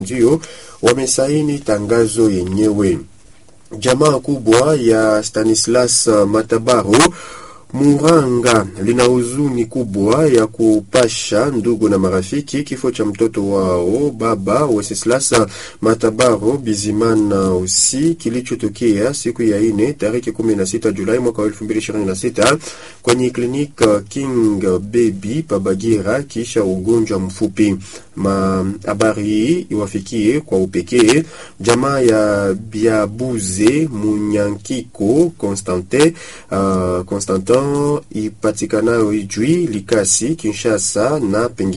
ndio wamesaini tangazo yenyewe. Jamaa kubwa ya Stanislas Matabaro Muranga lina huzuni kubwa ya kupasha ndugu na marafiki kifo cha mtoto wao baba Wenceslas Matabaro Bizimana usi kilichotokea siku ya ine tarehe 16 Julai mwaka 2026 kwenye klinik King Baby Pabagira kisha ugonjwa mfupi. Habari hii iwafikie kwa upekee jamaa ya Biabuze Munyankiko Constantin uh, Constantin ipatikanayo Ijwi Likasi Kinshasa na pengine